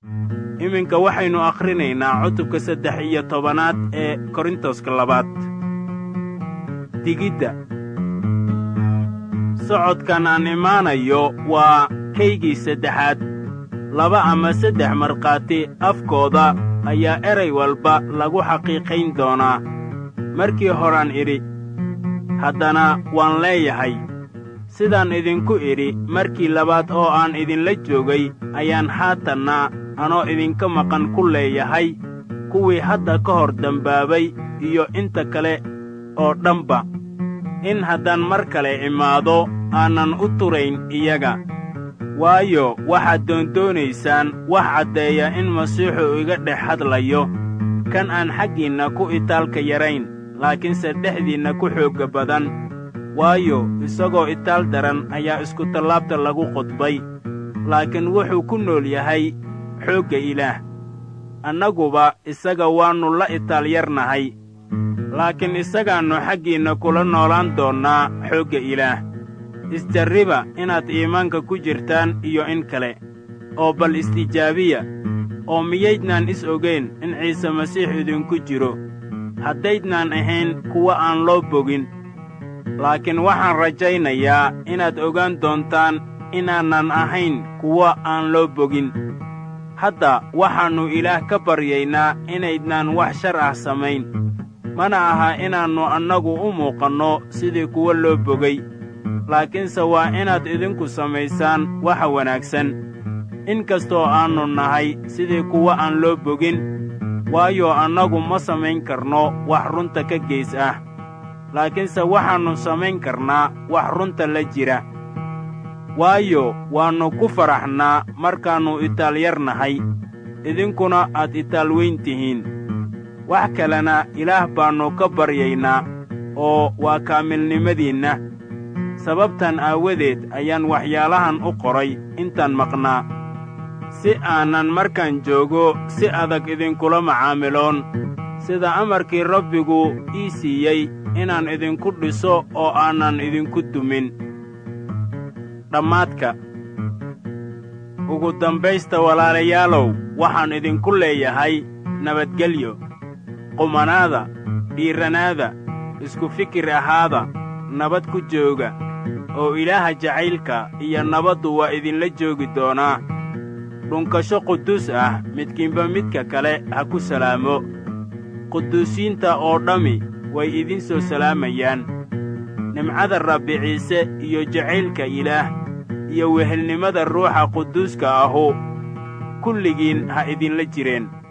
iminka waxaynu akhrinaynaa cutubka saddex iyo tobanaad ee korintoska labaad digidda socodkan aan imaanayo waa kaygii saddexaad laba ama saddex markhaati afkooda ayaa eray walba lagu xaqiiqayn doonaa markii horaan idhi haddana waan leeyahay sidaan idinku idhi markii labaad oo aan idinla joogay ayaan haatanna anoo idinka maqan ku leeyahay kuwii hadda ka hor dembaabay iyo inta kale oo dhanba in haddaan mar kale imaado aanan u turayn iyaga waayo waxaad doondoonaysaan wax caddeeya in masiixu iga dhex hadlayo kan aan xaggiinna ku itaalka yarayn laakiinse dhexdiinna ku xoogga badan waayo isagoo itaal daran ayaa iskutallaabta lagu qodbay laakiin wuxuu ku nool yahay xoogga ilaah annaguba isaga waannu la itaal yarnahay laakiin isagaannu xaggiinna kula noolaan doonnaa xoogga ilaah isjarriba inaad iimaanka ku jirtaan iyo in kale oo bal istijaabiya oo miyaydnaan is ogayn in ciise masiix idinku jiro haddaydnaan ahayn kuwa aan loo bogin laakiin waxaan rajaynayaa inaad ogaan doontaan inaanan ahayn kuwa aan loo bogin hadda waxaannu ilaah ka baryaynaa inaydnaan wax shar ah samayn mana aha inaannu annagu u muuqanno sidii kuwa loo bogay laakiinse waa inaad idinku samaysaan waxa wanaagsan in kastoo aannu nahay sidii kuwa aan loo bogin waayo annagu ma samayn karno wax runta ka geys ah laakiinse waxaannu samayn karnaa wax runta la jira waayo waannu ku faraxnaa markaannu itaal yar nahay idinkuna aad itaal weyn tihiin wax kalena ilaah baannu ka baryaynaa oo waa kaamilnimadiinna sababtan aawadeed ayaan waxyaalahan u qoray intaan maqnaa si aanan markaan joogo si adag idinkula macaamiloon sida amarkii rabbigu ii siiyey inaan idinku dhiso oo aanan idinku dumin dhammaadka ugu dambaysta walaalayaalow waxaan idinku leeyahay nabadgelyo qumanaada dhiirranaada isku fikir ahaada nabad ku jooga oo ilaaha jacaylka iyo nabaddu waa idinla joogi doonaa dhunkasho quduus ah midkiinba midka kale ha ku salaamo quduusiinta oo dhammi way idin soo salaamayaan nimcada rabbi ciise iyo jacaylka ilaah iyo wehelnimada ruuxa quduuska ahu kulligiin ha idinla jireen